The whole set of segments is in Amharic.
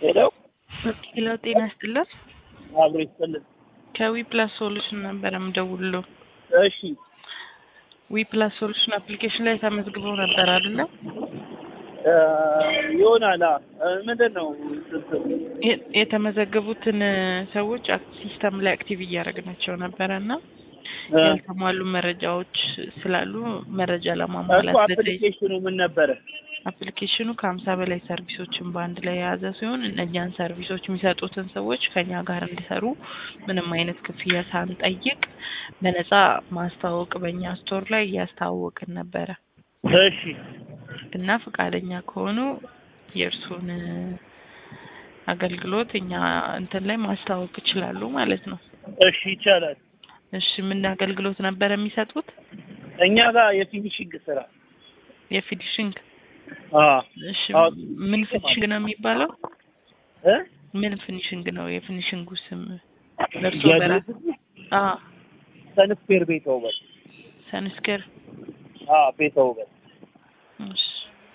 ሄሎ ሄሎ ጤና ይስጥልን። አብሮ ይስጥልን። ከዊ ፕላስ ሶሉሽን ነበረ የምደውልለው። እሺ ዊ ፕላስ ሶሉሽን አፕሊኬሽን ላይ ተመዝግበው ነበር አይደለ? እ ይሆናል። አ ምንድን ነው ስንት የ- የተመዘገቡትን ሰዎች አክ- ሲስተም ላይ አክቲቭ እያደረግናቸው ነበረ እና እ ያልተሟሉ መረጃዎች ስላሉ መረጃ እሱ ለማሟላት ዘጠኝ አፕሊኬሽኑ ምን ነበረ? አፕሊኬሽኑ ከሀምሳ በላይ ሰርቪሶችን በአንድ ላይ የያዘ ሲሆን እነኛን ሰርቪሶች የሚሰጡትን ሰዎች ከኛ ጋር እንዲሰሩ ምንም አይነት ክፍያ ሳንጠይቅ በነፃ ማስተዋወቅ በእኛ ስቶር ላይ እያስተዋወቅን ነበረ እሺ እና ፈቃደኛ ከሆኑ የእርሱን አገልግሎት እኛ እንትን ላይ ማስተዋወቅ ይችላሉ ማለት ነው። እሺ ይቻላል። እሺ ምን አገልግሎት ነበረ የሚሰጡት? እኛ ጋር የፊኒሽንግ ስራ የፊኒሽንግ አ እሺ አዎ። ምን ፊኒሽንግ ነው የሚባለው? እ ምን ፊኒሽንግ ነው የፊኒሽንጉ ስም? ለእርሶ በራ የድርጅቱ አ ሰንስፔር ቤተ ውበት ሰንስከር አ ቤተ ውበት እሺ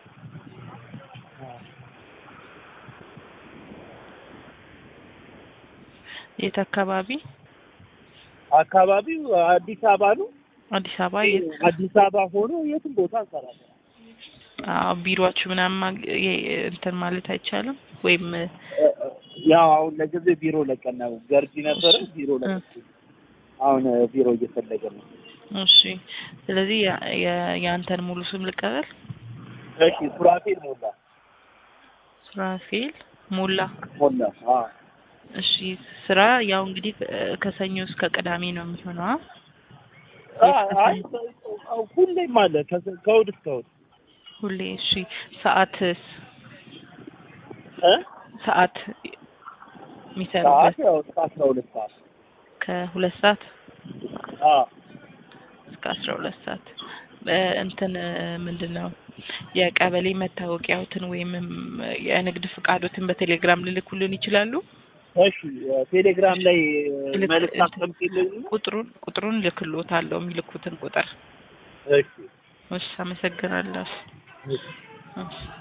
የት አካባቢ? አካባቢው አዲስ አበባ ነው። አዲስ አበባ የት? አዲስ አበባ ሆኖ የትም ቦታ እንሰራለን። አዎ ቢሮአችሁ ምናምን ማግ- የ- እንትን ማለት አይቻልም ወይም እ፣ ያው አሁን ለጊዜ ቢሮ ለቀን ነው። ገርጂ ነበረ ቢሮ ለቀን አሁን እ፣ ቢሮ እየፈለገ ነው። እሺ ስለዚህ ያ- የ- የአንተን ሙሉ ስም ልቀበል። እሺ ሱራፌል ሞላ ሱራፌል ሞላ። ሞላ አ እሺ ስራ ያው እንግዲህ እ፣ ከሰኞ እስከ ቅዳሜ ነው የሚሆነው። አ? አ- አይ ሁሌም አለ ከ- ከእሑድ እስከ እሑድ ሁሌ እሺ። ሰዓትስ እ ሰዓት ሰዓት የሚሰሩበት ያው እስከ አስራ ሁለት ሰዓት ከሁለት ሰዓት አ እስከ አስራ ሁለት ሰዓት እ፣ እንትን እ፣ ምንድን ነው የቀበሌ መታወቂያዎትን ወይም ም፣ የንግድ ፍቃዶትን በቴሌግራም ልልኩልን ይችላሉ? እሺ ቴሌግራም ላይ ልክ- መልዕክት አስቀምጪልኝ ቁጥሩን ቁጥሩን ልክሎታለሁ የሚልኩትን ቁጥር። እሺ እሺ አመሰግናለሁ። እሺ እሺ